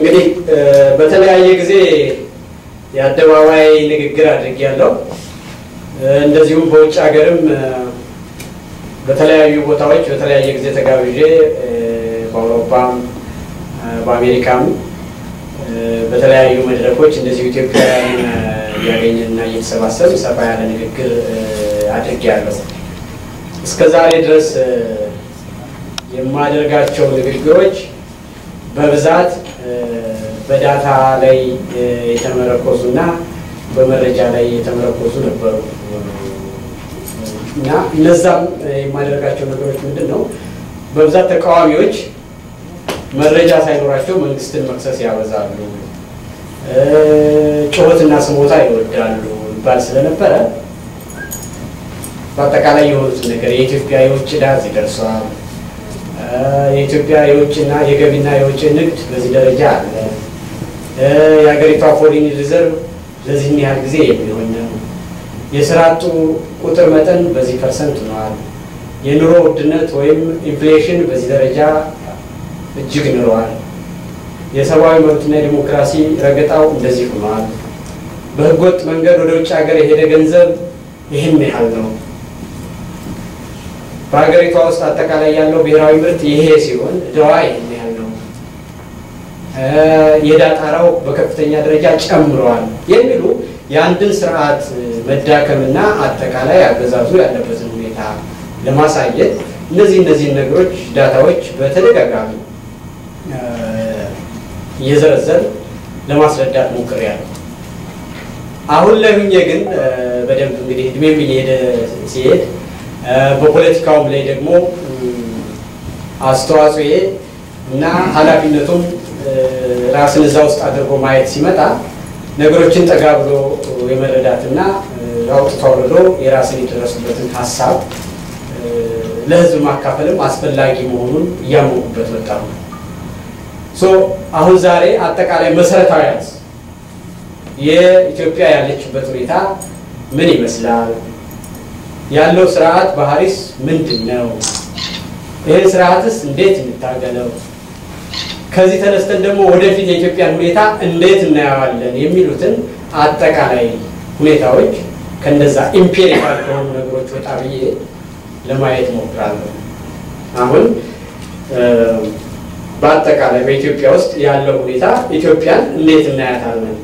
እንግዲህ በተለያየ ጊዜ የአደባባይ ንግግር አድርጌያለሁ። እንደዚሁም በውጭ ሀገርም በተለያዩ ቦታዎች በተለያየ ጊዜ ተጋብዤ በአውሮፓም በአሜሪካም በተለያዩ መድረኮች እንደዚሁ ኢትዮጵያውያን እያገኘንና እየተሰባሰብ ሰፋ ያለ ንግግር አድርጌያለሁ። እስከ ዛሬ ድረስ የማደርጋቸው ንግግሮች በብዛት በዳታ ላይ የተመረኮዙ እና በመረጃ ላይ የተመረኮዙ ነበሩ እና እነዛም የማደርጋቸው ነገሮች ምንድን ነው? በብዛት ተቃዋሚዎች መረጃ ሳይኖራቸው መንግስትን መክሰስ ያበዛሉ፣ ጩኸትና ስሞታ ይወዳሉ ይባል ስለነበረ በአጠቃላይ የሆኑትን ነገር የኢትዮጵያ የውጭ ዕዳ እዚህ ደርሷል፣ የኢትዮጵያ የውጭና የገቢና የውጭ ንግድ በዚህ ደረጃ አለ፣ የሀገሪቷ ፎሪን ሪዘርቭ ለዚህን ያህል ጊዜ የሚሆን ነው፣ የስራ አጡ ቁጥር መጠን በዚህ ፐርሰንት ሆኗል፣ የኑሮ ውድነት ወይም ኢንፍሌሽን በዚህ ደረጃ እጅግ ንሯል፣ የሰብአዊ መብትና የዲሞክራሲ ረገጣው እንደዚህ ሆኗል፣ በህገወጥ መንገድ ወደ ውጭ ሀገር የሄደ ገንዘብ ይህን ያህል ነው በሀገሪቷ ውስጥ አጠቃላይ ያለው ብሔራዊ ምርት ይሄ ሲሆን እዳዋ ይህን ያህል ነው፣ የዕዳ ጣራው በከፍተኛ ደረጃ ጨምረዋል የሚሉ የአንድን ስርዓት መዳከምና አጠቃላይ አገዛዙ ያለበትን ሁኔታ ለማሳየት እነዚህ እነዚህን ነገሮች ዳታዎች በተደጋጋሚ እየዘረዘር ለማስረዳት ሞክሬያለሁ። አሁን ላይ ሁኜ ግን በደንብ እንግዲህ እድሜም እየሄደ ሲሄድ በፖለቲካውም ላይ ደግሞ አስተዋጽኦዬ እና ኃላፊነቱም ራስን እዛ ውስጥ አድርጎ ማየት ሲመጣ ነገሮችን ጠጋ ብሎ የመረዳትና አውጥቶ አውርዶ የራስን የደረሱበትን ሀሳብ ለሕዝብ ማካፈልም አስፈላጊ መሆኑን እያመንኩበት መጣሁ። ሶ አሁን ዛሬ አጠቃላይ መሰረታዊ ያዝ የኢትዮጵያ ያለችበት ሁኔታ ምን ይመስላል? ያለው ስርዓት ባህሪስ ምንድን ነው? ይህን ስርዓትስ እንዴት እንታገለው? ከዚህ ተነስተን ደግሞ ወደፊት የኢትዮጵያን ሁኔታ እንዴት እናየዋለን? የሚሉትን አጠቃላይ ሁኔታዎች ከነዛ ኢምፔሪካል ከሆኑ ነገሮች ወጣ ብዬ ለማየት ሞክራለሁ። አሁን በአጠቃላይ በኢትዮጵያ ውስጥ ያለው ሁኔታ ኢትዮጵያን እንዴት እናያታለን?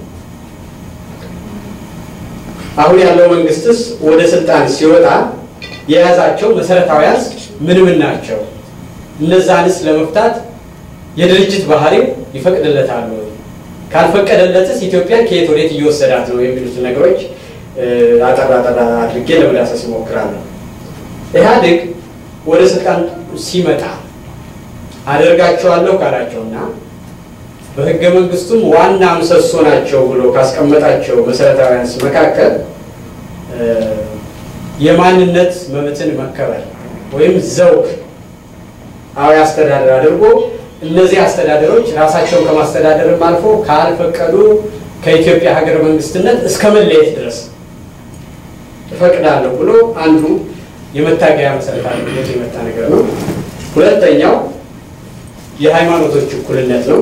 አሁን ያለው መንግስትስ ወደ ስልጣን ሲወጣ የያዛቸው መሰረታዊያንስ ምን ምን ናቸው? እነዛንስ ለመፍታት የድርጅት ባህሪው ይፈቅድለታል ወይ? ካልፈቀደለትስ ኢትዮጵያን ከየት ወዴት እየወሰዳት ነው? የሚሉትን ነገሮች አጠራ አጠራ አድርጌ ለመዳሰስ እሞክራለሁ። ኢህአዴግ ወደ ስልጣን ሲመጣ አደርጋቸዋለሁ ካላቸውና በህገ መንግስቱም ዋና ምሰሶ ናቸው ብሎ ካስቀመጣቸው መሰረታዊያንስ መካከል የማንነት መብትን መከበር ወይም ዘውግ አዊ አስተዳደር አድርጎ እነዚህ አስተዳደሮች ራሳቸውን ከማስተዳደርም አልፎ ካልፈቀዱ ከኢትዮጵያ ሀገር መንግስትነት እስከ መለየት ድረስ እፈቅዳለሁ ብሎ አንዱ የመታገያ መሰረት አድርጎት የመጣ ነገር ነው። ሁለተኛው የሃይማኖቶች እኩልነት ነው።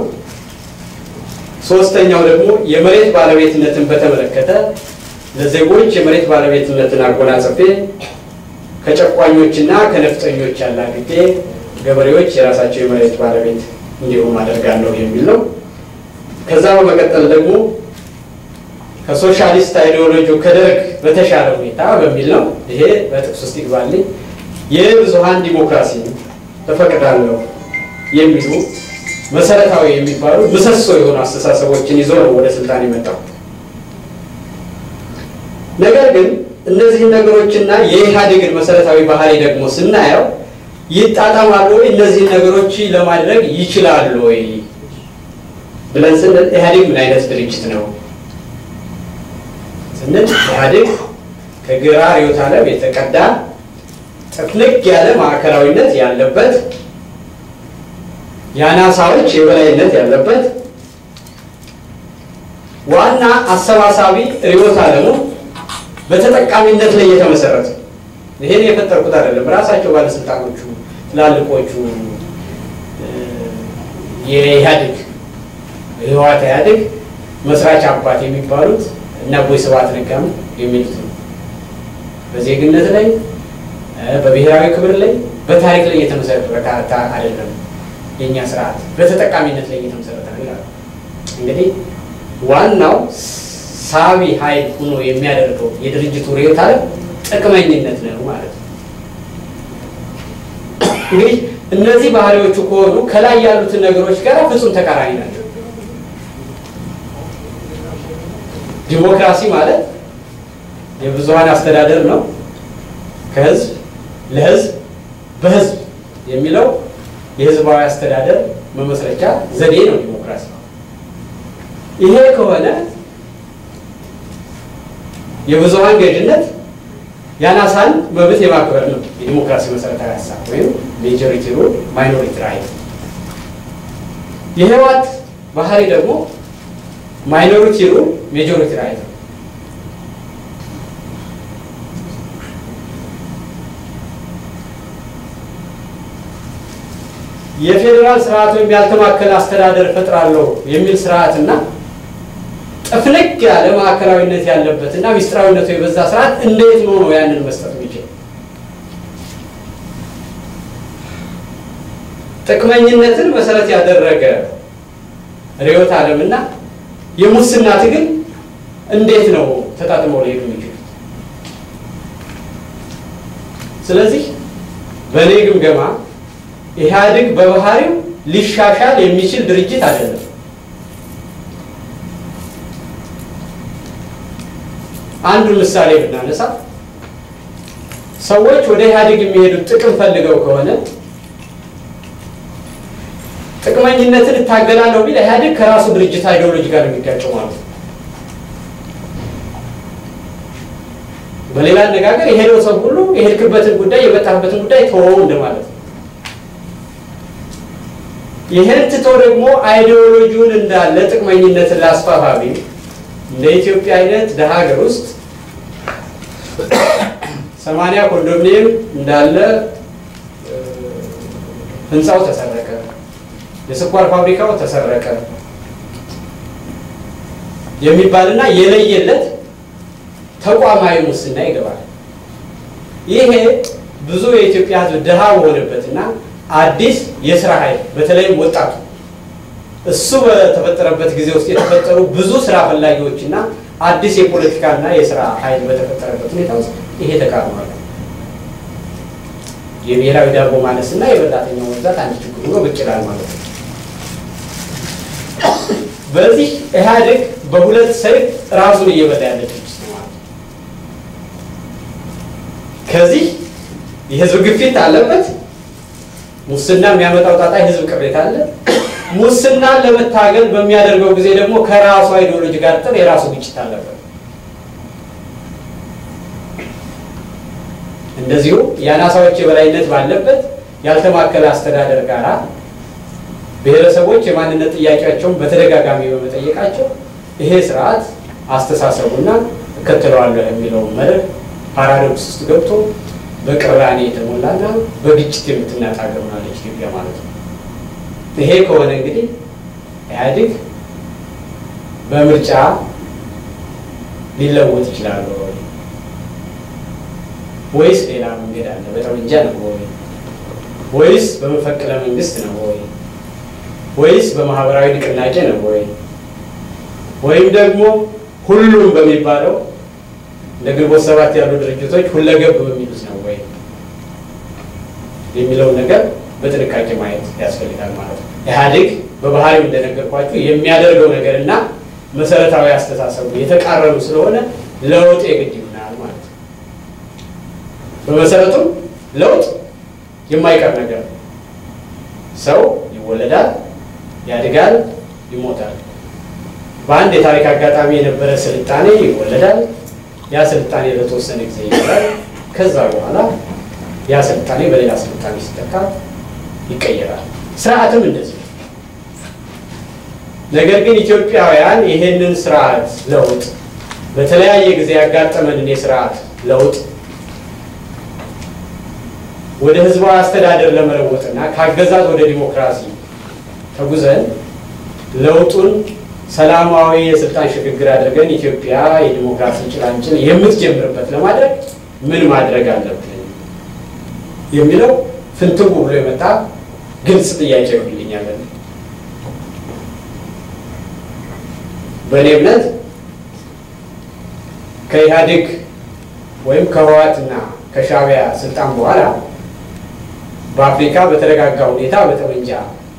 ሶስተኛው ደግሞ የመሬት ባለቤትነትን በተመለከተ ለዜጎች የመሬት ባለቤትነትን አጎናጽፌ ከጨቋኞችና ከነፍጠኞች ያላግጤ ገበሬዎች የራሳቸው የመሬት ባለቤት እንዲሁም አደርጋለሁ የሚል ነው። ከዛ በመቀጠል ደግሞ ከሶሻሊስት አይዲዮሎጂ ከደርግ በተሻለ ሁኔታ በሚል ነው። ይሄ በጥቅስ ውስጥ ይግባልኝ። የብዙሀን ዲሞክራሲ እፈቅዳለሁ የሚሉ መሰረታዊ የሚባሉ ምሰሶ የሆኑ አስተሳሰቦችን ይዞ ነው ወደ ስልጣን የመጣው። ነገር ግን እነዚህን ነገሮችና የኢህአዴግን መሰረታዊ ባህሪ ደግሞ ስናየው ይጣጣማሉ ወይ? እነዚህን ነገሮች ለማድረግ ይችላሉ ወይ ብለን ስንል ኢህአዴግ ምን አይነት ድርጅት ነው ስንል ኢህአዴግ ከግራ ርዕዮተ ዓለም የተቀዳ ጥፍንቅ ያለ ማዕከላዊነት ያለበት የአናሳዎች የበላይነት ያለበት ዋና አሰባሳቢ ርዕዮተ ዓለሙ በተጠቃሚነት ላይ የተመሰረተ ይሄን የፈጠርኩት አይደለም። ራሳቸው ባለስልጣኖቹ ትላልቆቹ የኢህአዴግ ህወሓት ኢህአዴግ መስራች አባት የሚባሉት እና አቦይ ስብሐት ነጋም የሚሉት ነው። በዜግነት ላይ በብሔራዊ ክብር ላይ በታሪክ ላይ የተመሰረተ አይደለም። የእኛ ስርዓት በተጠቃሚነት ላይ እየተመሰረተ ነው ይላሉ። እንግዲህ ዋናው ሳቢ ኃይል ሆኖ የሚያደርገው የድርጅቱ ርዕዮተ ዓለም ጥቅመኝነት ነው ማለት ነው። እንግዲህ እነዚህ ባህሪዎቹ ከሆኑ ከላይ ያሉትን ነገሮች ጋር ፍጹም ተቃራኒ ናቸው። ዲሞክራሲ ማለት የብዙሀን አስተዳደር ነው። ከህዝብ ለህዝብ በህዝብ የሚለው የህዝባዊ አስተዳደር መመስረቻ ዘዴ ነው ዲሞክራሲ። ይሄ ከሆነ የብዙሀን ገዥነት የአናሳን መብት የማክበር ነው የዲሞክራሲ መሰረታዊ ሀሳብ ወይም ሜጆሪቲ ሩል ማይኖሪቲ ራይት። የህወሓት ባህሪ ደግሞ ማይኖሪቲ ሩል ሜጆሪቲ ራይት ነው። የፌዴራል ስርዓት ወይም ያልተማከለ አስተዳደር እፈጥራለሁ የሚል ስርዓትና ጥፍንቅ ያለ ማዕከላዊነት ያለበት እና ሚስጥራዊነቱ የበዛ ስርዓት እንዴት ነው ነው ያንን መስጠት የሚችል? ጥቅመኝነትን መሰረት ያደረገ ርዕዮተ ዓለምና የሙስና ትግል እንዴት ነው ተጣጥመው ሊሄዱ የሚችሉት? ስለዚህ በእኔ ግምገማ ኢህአዴግ በባህሪው ሊሻሻል የሚችል ድርጅት አይደለም። አንዱ ምሳሌ ብናነሳ ሰዎች ወደ ኢህአዴግ የሚሄዱት ጥቅም ፈልገው ከሆነ ጥቅመኝነትን እታገላለሁ ቢል ኢህአዴግ ከራሱ ድርጅት አይዲዮሎጂ ጋር የሚጋጨው ማለት ነው። በሌላ አነጋገር የሄደው ሰው ሁሉ የሄድክበትን ጉዳይ የመጣበትን ጉዳይ ተወው እንደማለት ነው። ይህን ትቶ ደግሞ አይዲዮሎጂውን እንዳለ ጥቅመኝነትን ላስፋፋ ቢል እንደ ኢትዮጵያ አይነት ደሀ ሀገር ውስጥ ሰማንያ ኮንዶሚኒየም እንዳለ ህንፃው ተሰረቀ፣ የስኳር ፋብሪካው ተሰረቀ የሚባልና የለየለት ተቋማዊ ሙስና ይገባል። ይሄ ብዙ የኢትዮጵያ ሕዝብ ድሃ በሆነበትና አዲስ የስራ ኃይል በተለይም ወጣቱ እሱ በተፈጠረበት ጊዜ ውስጥ የተፈጠሩ ብዙ ስራ ፈላጊዎች እና አዲስ የፖለቲካና የስራ ኃይል በተፈጠረበት ሁኔታ ውስጥ ይሄ ተቃርኗል። የብሔራዊ ዳቦ ማነስ እና የበላተኛው መብዛት አንድ ችግር ሆኖ ብቅ ይላል ማለት ነው። በዚህ ኢህአዴግ በሁለት ሰይፍ ራሱን እየበላ ያለ ድርጅት ነው ማለት ነው። ከዚህ የህዝብ ግፊት አለበት። ሙስና የሚያመጣው ጣጣ የህዝብ ቅሬታ አለ። ሙስናን ለመታገል በሚያደርገው ጊዜ ደግሞ ከራሱ አይዲዮሎጂ ጋር ጥር የራሱ ግጭት አለበት። እንደዚሁ የአናሳዎች የበላይነት ባለበት ያልተማከለ አስተዳደር ጋር ብሔረሰቦች የማንነት ጥያቄያቸውን በተደጋጋሚ በመጠየቃቸው ይሄ ስርዓት አስተሳሰቡና እከተለዋለሁ የሚለውን መርህ ፓራዶክስ ውስጥ ገብቶ በቅራኔ የተሞላና በግጭት የምትናጥ ሀገር ሆናለች ኢትዮጵያ ማለት ነው። ይሄ ከሆነ እንግዲህ ኢህአዴግ በምርጫ ሊለወጥ ይችላል ወይ ወይስ ሌላ መንገድ አለ? በጠመንጃ ነው ወይ ወይስ በመፈቅለ መንግስት ነው ወይ ወይስ በማህበራዊ ንቅናቄ ነው ወይ ወይም ደግሞ ሁሉም በሚባለው እንደ ግንቦት ሰባት ያሉ ድርጅቶች ሁለገብ በሚሉት ነው ወይ የሚለውን ነገር በጥንቃቄ ማየት ያስፈልጋል ማለት ነው። ኢህአዴግ በባህሪው እንደነገርኳችሁ የሚያደርገው ነገር እና መሰረታዊ አስተሳሰቡ የተቃረኑ ስለሆነ ለውጥ የግድ ይሆናል ማለት ነው። በመሰረቱ ለውጥ የማይቀር ነገር ነው። ሰው ይወለዳል፣ ያድጋል፣ ይሞታል። በአንድ የታሪክ አጋጣሚ የነበረ ስልጣኔ ይወለዳል። ያ ስልጣኔ ለተወሰነ ጊዜ ይኖራል። ከዛ በኋላ ያ ስልጣኔ በሌላ ስልጣኔ ሲተካ ይቀየራል። ስርዓትም እንደዚህ ነው። ነገር ግን ኢትዮጵያውያን ይሄንን ስርዓት ለውጥ በተለያየ ጊዜ ያጋጠመንን የስርዓት ለውጥ ወደ ህዝባዊ አስተዳደር ለመለወጥና ከአገዛዝ ወደ ዲሞክራሲ ተጉዘን ለውጡን ሰላማዊ የስልጣን ሽግግር አድርገን ኢትዮጵያ የዲሞክራሲ ጭላንጭል የምትጀምርበት ለማድረግ ምን ማድረግ አለብን የሚለው ፍንትው ብሎ የመጣ ግልጽ ጥያቄ ይሆንልኛል። በእኔ እምነት ከኢህአዴግ ወይም ከህወሓትና ከሻዕቢያ ስልጣን በኋላ በአፍሪካ በተረጋጋ ሁኔታ በጠመንጃ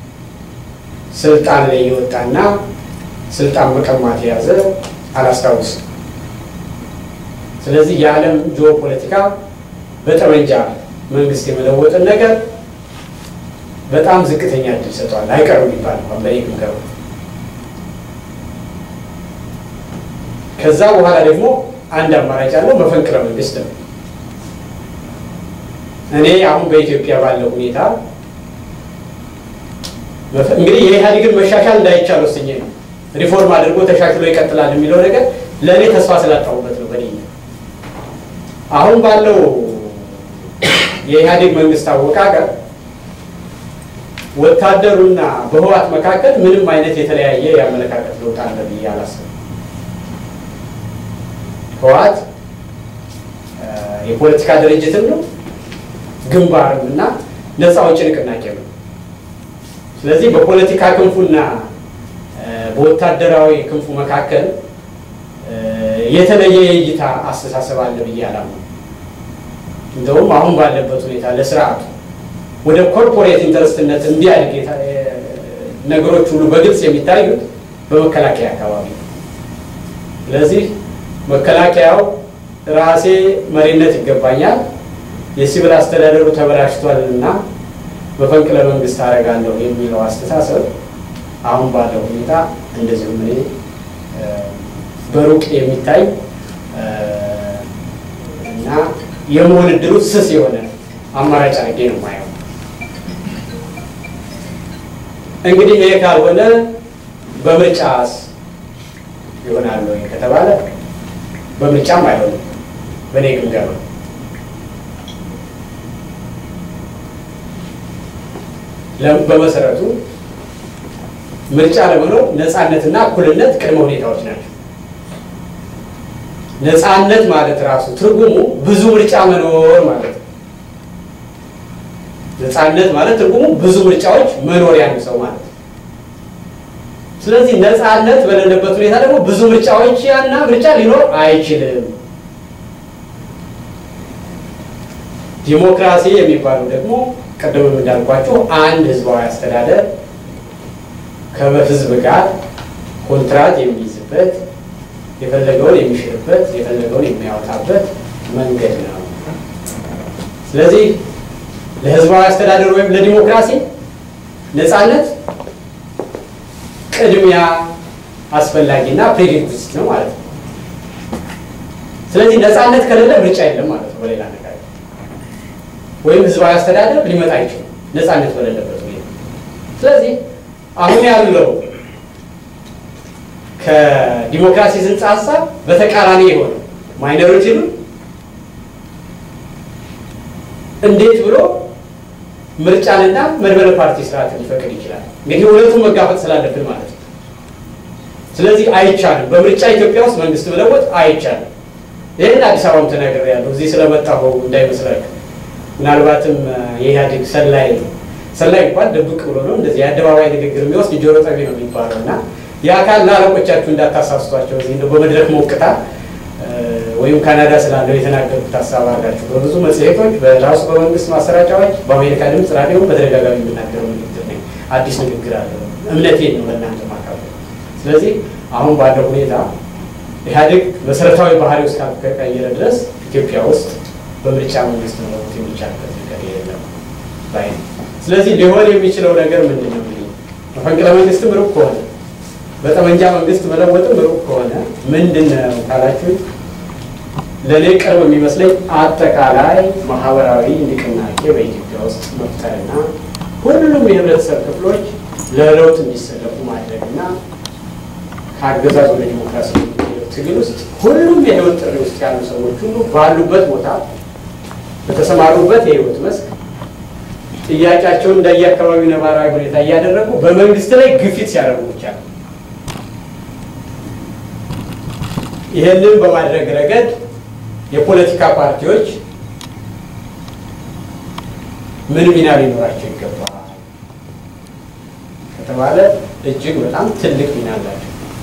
ስልጣን ላይ የወጣና ስልጣን መቀማት የያዘ አላስታውስም። ስለዚህ የዓለም ጂኦፖለቲካ በጠመንጃ መንግስት የመለወጥን ነገር በጣም ዝቅተኛ እድል ሰጥቷል። አይቀርም ይባል እንኳን በእኔ ግምገማ። ከዛ በኋላ ደግሞ አንድ አማራጭ ያለው መፈንቅለ መንግስት ነው። እኔ አሁን በኢትዮጵያ ባለው ሁኔታ እንግዲህ የኢህአዴግን መሻሻል እንዳይቻል ወስኜ ነው ሪፎርም አድርጎ ተሻሽሎ ይቀጥላል የሚለው ነገር ለእኔ ተስፋ ስላጣሁበት ነው። በእኔ አሁን ባለው የኢህአዴግ መንግስት አወቃቀር ወታደሩና በህወሓት መካከል ምንም አይነት የተለያየ የአመለካከት ለውጥ አለ ብዬ አላስብም። ህወሓት የፖለቲካ ድርጅትም ነው ግንባርም እና ነፃ አውጪ ንቅናቄ ነው። ስለዚህ በፖለቲካ ክንፉና በወታደራዊ ክንፉ መካከል የተለየ የእይታ አስተሳሰብ አለ ብዬ አላምነው። እንደውም አሁን ባለበት ሁኔታ ለስርዓቱ ወደ ኮርፖሬት ኢንተረስትነት እንዲያድግ ነገሮች ሁሉ በግልጽ የሚታዩት በመከላከያ አካባቢ ነው። ስለዚህ መከላከያው ራሴ መሪነት ይገባኛል፣ የሲቪል አስተዳደሩ ተበላሽቷል እና መፈንቅለ መንግስት አደርጋለሁ የሚለው አስተሳሰብ አሁን ባለው ሁኔታ እንደዚሁም እኔ በሩቅ የሚታይ እና የመሆን እድሉ ስስ የሆነ አማራጭ አድርጌ ነው የማየው። እንግዲህ ይሄ ካልሆነ በምርጫስ ይሆናል ወይ ከተባለ በምርጫም አይሆንም በእኔ ግምገማ። በመሰረቱ ምርጫ ለመኖር ነፃነትና እኩልነት ቅድመ ሁኔታዎች ናቸው። ነፃነት ማለት ራሱ ትርጉሙ ብዙ ምርጫ መኖር ማለት ነው። ነፃነት ማለት ትርጉሙ ብዙ ምርጫዎች መኖር ያን ሰው ማለት ነው። ስለዚህ ነፃነት በሌለበት ሁኔታ ደግሞ ብዙ ምርጫዎች ያና ምርጫ ሊኖር አይችልም። ዲሞክራሲ የሚባለው ደግሞ ቅድምም እንዳልኳቸው አንድ ህዝባዊ አስተዳደር ከህዝብ ጋር ኮንትራት የሚይዝበት የፈለገውን የሚሽርበት የፈለገውን የሚያወጣበት መንገድ ነው። ስለዚህ ለህዝባዊ አስተዳደር ወይም ለዲሞክራሲ ነፃነት ቅድሚያ አስፈላጊና ፕሬዲክት ነው ማለት ነው። ስለዚህ ነፃነት ከሌለ ምርጫ የለም ማለት ነው። በሌላ ነገር ወይም ህዝባዊ አስተዳደር ሊመጣ አይችልም ነፃነት በሌለበት ሁኔታ። ስለዚህ አሁን ያለው ከዲሞክራሲ ጽንሰ ሀሳብ በተቃራኒ የሆነ ማይኖሪቲኑ እንዴት ብሎ ምርጫንና መድበለ ፓርቲ ስርዓት ሊፈቅድ ይችላል? እንግዲህ ሁለቱም መጋፈጥ ስላለብን ማለት ነው። ስለዚህ አይቻልም። በምርጫ ኢትዮጵያ ውስጥ መንግስት መለወጥ አይቻልም። ይህን አዲስ አበባም ተናግሬያለሁ። እዚህ ስለመጣሁ እንዳይመስላችሁ። ምናልባትም የኢህአዴግ ሰላይ ሰላይ እንኳን ድብቅ ብሎ ነው እንደዚህ የአደባባይ ንግግር የሚወስድ ጆሮ ጠቢ ነው የሚባለው እና የአካል ለአለቆቻችሁ እንዳታሳስቷቸው እዚህ እንደው በመድረክ ሞቅታ ወይም ካናዳ ስላለው የተናገርኩት ሀሳብ አላችሁ። በብዙ መጽሔቶች፣ በራሱ በመንግስት ማሰራጫዎች፣ በአሜሪካ ድምፅ ራዲዮ በተደጋጋሚ የምናገረው ንግግር ነው። አዲስ ንግግር አለ። እምነቴን ነው ለእናንተ ማካፈል። ስለዚህ አሁን ባለው ሁኔታ ኢህአዴግ መሰረታዊ ባህሪ ውስጥ ካልተቀየረ ድረስ ኢትዮጵያ ውስጥ በምርጫ መንግስት መለወጥ የሚቻልበት ነገር የለም ባይ ነው። ስለዚህ ሊሆን የሚችለው ነገር ምንድን ነው? መፈንቅለ መንግስትም ሩቅ ከሆነ በጠመንጃ መንግስት መለወጥም ሩቅ ከሆነ ምንድን ነው ካላችሁ ለእኔ ቅርብ የሚመስለኝ አጠቃላይ ማህበራዊ ንቅናቄ በኢትዮጵያ ውስጥ መፍጠርና ሁሉም የህብረተሰብ ክፍሎች ለለውጥ እንዲሰለፉ ማድረግና ከአገዛዝ ወደ ዲሞክራሲ ትግል ውስጥ ሁሉም የህይወት ጥሪ ውስጥ ያሉ ሰዎች ሁሉ ባሉበት ቦታ በተሰማሩበት የህይወት መስክ ጥያቄያቸውን እንደየአካባቢው ነባራዊ ሁኔታ እያደረጉ በመንግስት ላይ ግፊት ሲያደርጉ ብቻ ነው። ይህንን በማድረግ ረገድ የፖለቲካ ፓርቲዎች ምን ሚና ሊኖራቸው ይገባል ከተባለ እጅግ በጣም ትልቅ ሚና አላቸው።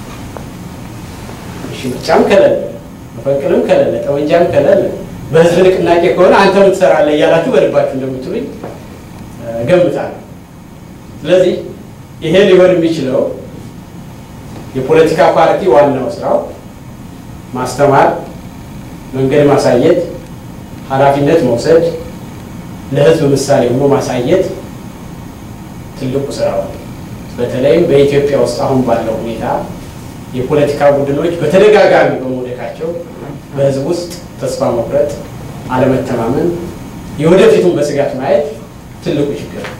እሺ ምርጫም ከሌለ መፈንቅልም ከሌለ ጠመንጃም ከሌለ በህዝብ ንቅናቄ ከሆነ አንተ ምን ትሰራለህ እያላችሁ በልባችሁ እንደምትሉኝ እገምታለሁ። ስለዚህ ይሄ ሊሆን የሚችለው የፖለቲካ ፓርቲ ዋናው ስራው ማስተማር፣ መንገድ ማሳየት፣ ኃላፊነት መውሰድ፣ ለህዝብ ምሳሌ ሆኖ ማሳየት ትልቁ ስራው ነው። በተለይም በኢትዮጵያ ውስጥ አሁን ባለው ሁኔታ የፖለቲካ ቡድኖች በተደጋጋሚ በመውደቃቸው በህዝብ ውስጥ ተስፋ መቁረጥ፣ አለመተማመን፣ የወደፊቱን በስጋት ማየት ትልቁ ችግር ነው።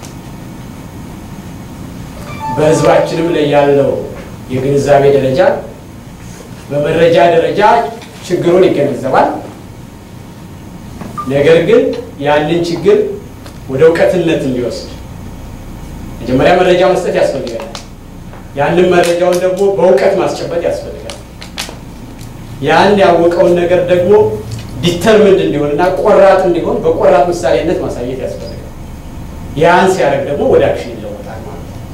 በህዝባችንም ላይ ያለው የግንዛቤ ደረጃ በመረጃ ደረጃ ችግሩን ይገነዘባል። ነገር ግን ያንን ችግር ወደ እውቀትነት እንዲወስድ መጀመሪያ መረጃ መስጠት ያስፈልጋል። ያንን መረጃውን ደግሞ በእውቀት ማስጨበጥ ያስፈልጋል። ያን ያወቀውን ነገር ደግሞ ዲተርምንድ እንዲሆንና ቆራጥ እንዲሆን በቆራጥ ምሳሌነት ማሳየት ያስፈልጋል። ያን ሲያደርግ ደግሞ ወደ አክሽን ይለወጣል ማለት ነው።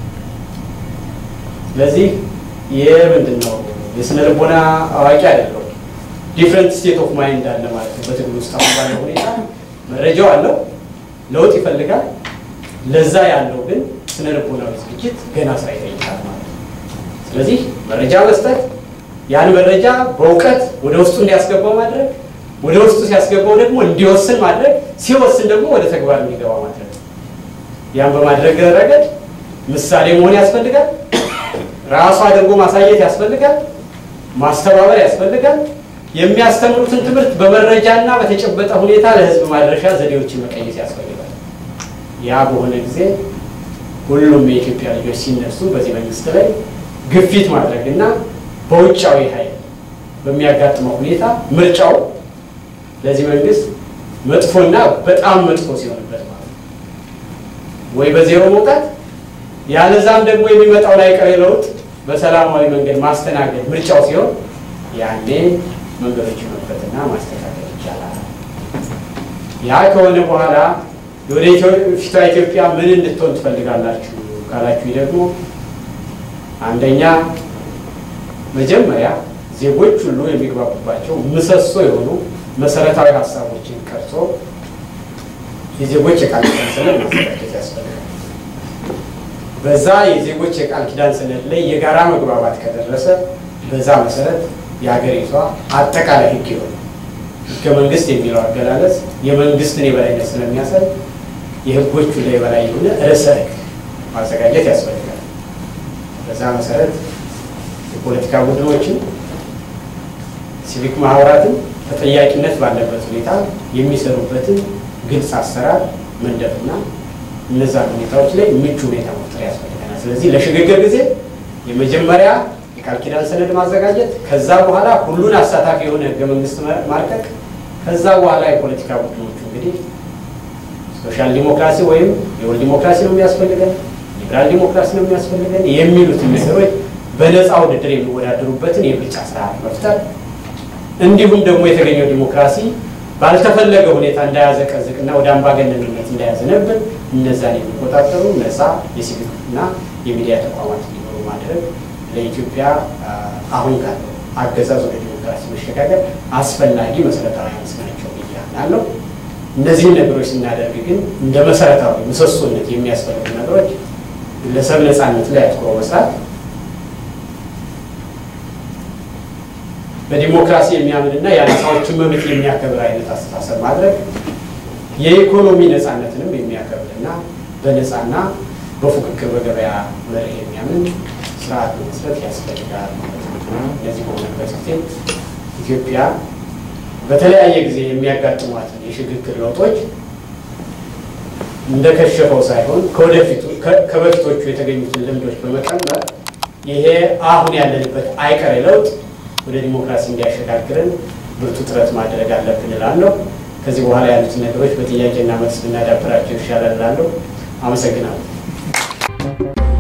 ስለዚህ ይህ ምንድን ነው የስነ ልቦና አዋቂ አይደለሁም። ዲፍረንት ስቴት ኦፍ ማይንድ አለ ማለት ነው። በትግል ውስጥ አሁን ባለው ሁኔታ መረጃው አለው፣ ለውጥ ይፈልጋል። ለዛ ያለው ግን ስነ ልቦናዊ ዝግጅት ገና ስራ ይጠይቃል ማለት ነው። ስለዚህ መረጃ መስጠት፣ ያን መረጃ በእውቀት ወደ ውስጡ እንዲያስገባው ማድረግ፣ ወደ ውስጡ ሲያስገባው ደግሞ እንዲወስን ማድረግ፣ ሲወስን ደግሞ ወደ ተግባር እንዲገባ ማድረግ። ያን በማድረግ ረገድ ምሳሌ መሆን ያስፈልጋል። ራሱ አድርጎ ማሳየት ያስፈልጋል። ማስተባበር ያስፈልጋል። የሚያስተምሩትን ትምህርት በመረጃና በተጨበጠ ሁኔታ ለህዝብ ማድረሻ ዘዴዎችን መቀየስ ያስፈልጋል። ያ በሆነ ጊዜ ሁሉም የኢትዮጵያ ልጆች ሲነሱ በዚህ መንግስት ላይ ግፊት ማድረግ እና በውጫዊ ኃይል በሚያጋጥመው ሁኔታ ምርጫው ለዚህ መንግስት መጥፎና በጣም መጥፎ ሲሆንበት ማለት ነው ወይ በዜሮ መውጣት ያለዛም ደግሞ የሚመጣውን አይቀሬ ለውጥ በሰላማዊ መንገድ ማስተናገድ ምርጫው ሲሆን ያኔ መንገዶችን መክፈትና ማስተካከል ይቻላል። ያ ከሆነ በኋላ ወደ ፊቷ ኢትዮጵያ ምን እንድትሆን ትፈልጋላችሁ ካላችሁ ደግሞ አንደኛ መጀመሪያ ዜጎች ሁሉ የሚግባቡባቸው ምሰሶ የሆኑ መሰረታዊ ሀሳቦችን ቀርጾ የዜጎች የቃል ኪዳን ሰነድ ማዘጋጀት ያስፈልጋል። በዛ የዜጎች የቃል ኪዳን ሰነድ ላይ የጋራ መግባባት ከደረሰ በዛ መሰረት የሀገሪቷ አጠቃላይ ሕግ ይሆናል። ሕገ መንግስት የሚለው አገላለጽ የመንግስትን የበላይነት ስለሚያሳይ የሕጎቹ ላይ የበላይ የሆነ ርዕሰ ሕግ ማዘጋጀት ያስፈልጋል። በዛ መሰረት የፖለቲካ ቡድኖችን፣ ሲቪክ ማህበራትን ተጠያቂነት ባለበት ሁኔታ የሚሰሩበትን ግልጽ አሰራር መንደፍና እነዛ ሁኔታዎች ላይ ምቹ ሁኔታ መፍጠር ያስፈልገናል። ስለዚህ ለሽግግር ጊዜ የመጀመሪያ የቃል ኪዳን ሰነድ ማዘጋጀት፣ ከዛ በኋላ ሁሉን አሳታፊ የሆነ ህገ መንግስት ማርቀቅ፣ ከዛ በኋላ የፖለቲካ ቡድኖቹ እንግዲህ ሶሻል ዲሞክራሲ ወይም የወል ዲሞክራሲ ነው የሚያስፈልገን፣ ሊበራል ዲሞክራሲ ነው የሚያስፈልገን የሚሉትን ነገሮች በነፃ ውድድር የሚወዳደሩበትን የምርጫ ስርዓት መፍጠር እንዲሁም ደግሞ የተገኘው ዲሞክራሲ ባልተፈለገ ሁኔታ እንዳያዘቀዝቅና ወደ አምባገነንነት እንዳያዘነብል እነዛን የሚቆጣጠሩ ነፃ የሲቪክ እና የሚዲያ ተቋማት እንዲኖሩ ማድረግ ለኢትዮጵያ አሁን ካለው አገዛዝ ወደ ዲሞክራሲ መሸጋገር አስፈላጊ መሰረታዊ አንስ ናቸው ብዬ አምናለሁ። እነዚህን ነገሮች ስናደርግ ግን እንደ መሰረታዊ ምሰሶነት የሚያስፈልጉ ነገሮች ግለሰብ ነፃነት ላይ አትኩሮ መስራት በዲሞክራሲ የሚያምንና የአናሳዎችን መብት የሚያከብር አይነት አስተሳሰብ ማድረግ የኢኮኖሚ ነፃነትንም የሚያከብርና በነፃና በፉክክር በገበያ መርህ የሚያምን ስርዓት መመስረት ያስፈልጋል ማለት ነው። እነዚህ በሆነበት ጊዜ ኢትዮጵያ በተለያየ ጊዜ የሚያጋጥሟትን የሽግግር ለውጦች እንደከሸፈው ሳይሆን ከወደፊቱ ከበፊቶቹ የተገኙትን ልምዶች በመቀመር ይሄ አሁን ያለንበት አይቀሬ ለውጥ ወደ ዲሞክራሲ እንዲያሸጋግረን ብርቱ ጥረት ማድረግ አለብን እላለሁ። ከዚህ በኋላ ያሉትን ነገሮች በጥያቄና መልስ ብናዳብራቸው ይሻላል እላለሁ። አመሰግናለሁ።